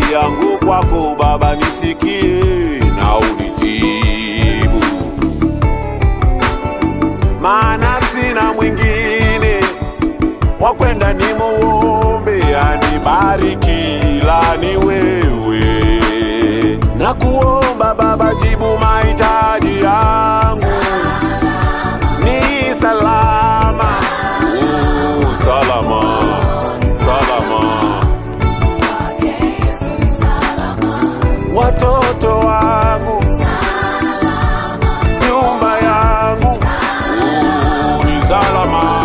maombi yangu kwako Baba, nisikie na unijibu, maana sina mwingine wa kwenda ni muombe anibariki, la ni wewe. Na kuomba Baba, jibu mahitaji yangu, ni salama, oh, salama, salama watoto wangu, nyumba yangu uh, ni salama.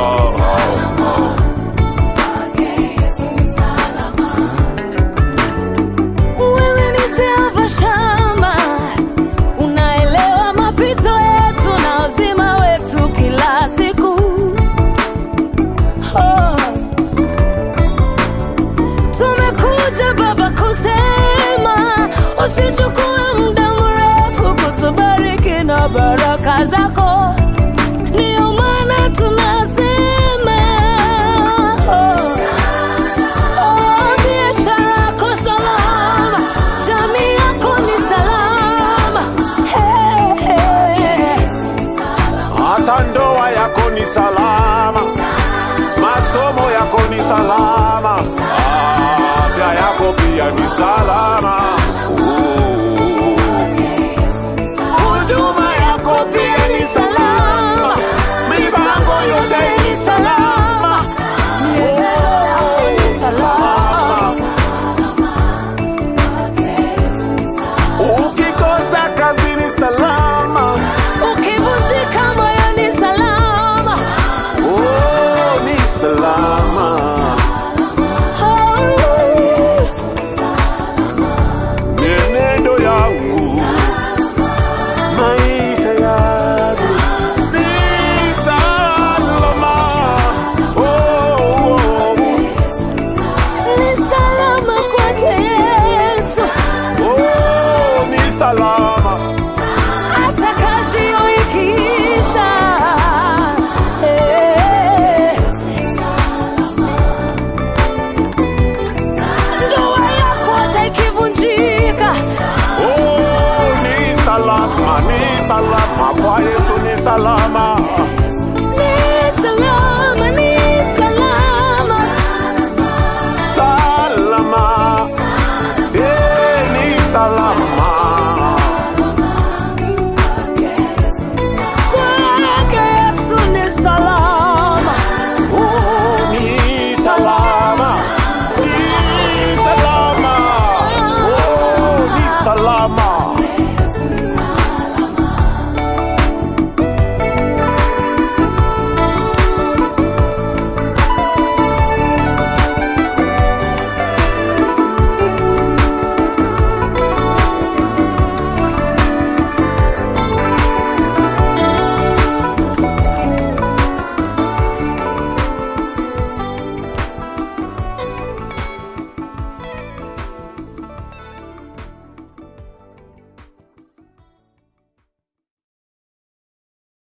Wewe ni Jehova Shama, unaelewa mapito yetu na uzima wetu kila siku. Oh. Tumekuja Baba kusema usichukue muda mrefu kutubariki na baraka zako, ndiyo maana tunasema oh. Oh, biashara yako salama, jamii yako ni salama. Hey, hey. Hata ndoa yako ni salama, masomo yako ni salama, afya yako pia ni salama. Uh, huduma yako pia ni salama, mipango yote ni salama. Mienendo yako ni salama. Ukikosa kazi ni salama, Ukivunjika moyo ni salama. oh, ni salama. Oh. mienendo yangu, maisha yangu ni salama. Oh, oh, oh. Ni salama kwake Yesu, Oh, ni salama. hata kazi ikiisha. Eh. Ndoa yako hata ikivunjika, Oh, ni salama, ni salama kwa Yesu ni salama.